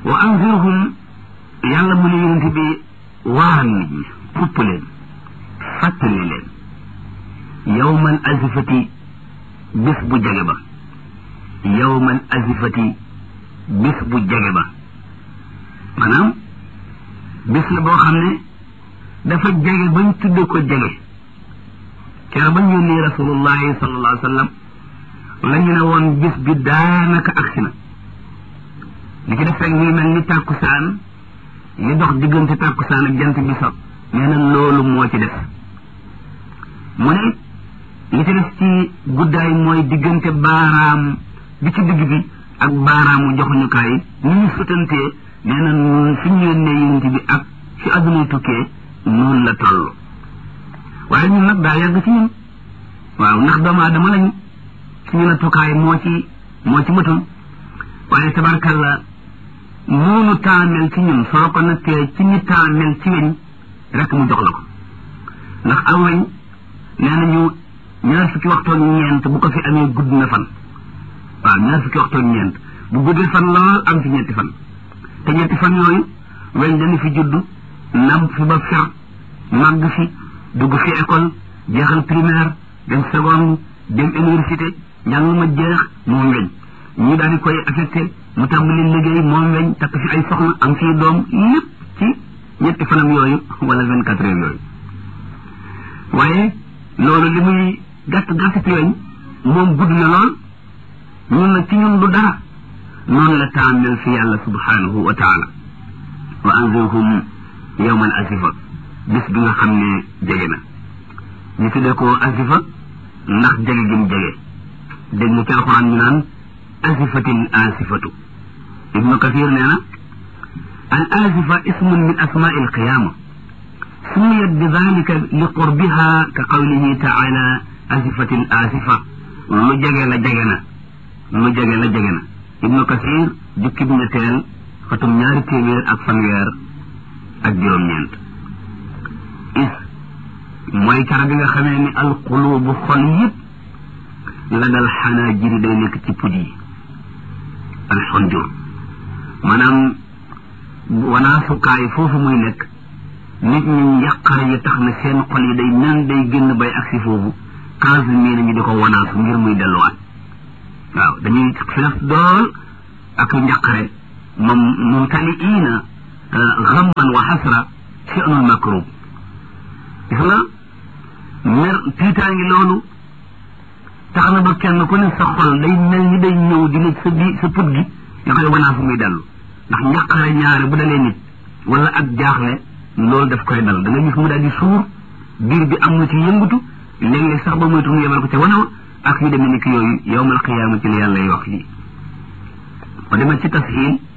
wa anzirhum yàlla mu ne yonent bi waar nit ñi pupp leen fàttali leen yawmal azifati bis bu jege ba yawmal azifati bis bu jege ba maanaam bis la boo xam ne dafa jege bañ tudde ko jege kere bañ yónnee rasulullahi sallallahu alayhi wa sallam la ñu ne woon bis bi daanaka agsi na li ci def rek muy mel ni tàkkusaan li dox diggante tàkkusaan ak jant bi so nee na loolu moo ci def mu ne li ci def ci guddaay mooy diggante baaraam bi ci digg bi ak baaraamu joxuñukaay ni ñu sutantee nee na nun fi ñu yónnee yonent bi ak fi adduna tukkee noonu la toll waaye ñun nag daa yàgg ci ñun waaw ndax doomu aadama lañu suñu la tukkaay moo ci moo ci matul waaye tabarkalla noonu taamel ci ñun soo ko nattee ci ni taamel ci weñ rek mu jox la ko ndax aw weñ nee nañu ñaar fukki waxtoon ñeent bu ko fi amee gudd na fan waaw ñaar fukki waxtoon ñeent bu guddee fan lool am fi ñetti fan te ñetti fan yooyu weñ dañu fi judd namp fi ba fer màgg fi dugg fi école jeexal primaire dem seconde dem université njàng ma jeex moom weñ ñu daal di koy affecté mu tàmbali liggéey moom weñ takk fi ay soxna am fii doom lépp ci ñetti fanam yooyu wala vingt quatre heures yooyu waaye loolu li muy gàtt gàtt ci weñ moom gudd na lool ñun nag ci ñun du dara noonu la taamel fi yàlla subhanahu wa taala wa anzirhum yawmal asifa bis bi nga xam ne jege na ñu tuddee ko asifa ndax jege gi mu jege dégg nga ci alxuraan ñu naan asifatil asifatu ibnu kathir nee na al asifa ismun min asmaai alqiyama sumiyat bi dalika li qurbiha ka qawlihi taala asifatil asifa lu jege la jege na lu jege la jege na ibnu kathir jukki bi ñetteel xatum ñaari téeméer ak fanweer ak juróom-ñeent is mooy kara bi nga xamee ni alqulubu xol yëpp la dal xanaa jiri day nekk ci pud yi alxonjur maanaam wanaasukaay foofu muy nekk nit ñi njàqare yi tax na seen xol yi day nan day génn bay agsi foofu quinze mille ñu di ko wanaasu ngir muy delluwaat waaw dañuy fees dool ak njàqare moom mumtaliina xamman wa xasra fi'lul makrub gis nga mer tiitaa ngi loolu tax na ba kenn ku ne sa xol day mel ni day ñëw di nekk sa bi sa put gi nga koy wanaasu muy dellu ndax njàqare ñaare bu dalee nit wala ak jaaxle loolu daf koy dal da nga gis mu daal di suur biir bi am na ci yëngutu léeg-léeg sax ba moytu mu yemal ko ca wanawa ak yu demee ni ki yooyu yowmal qiyaama ci la yàlla wax lii ba demee ci tasxiil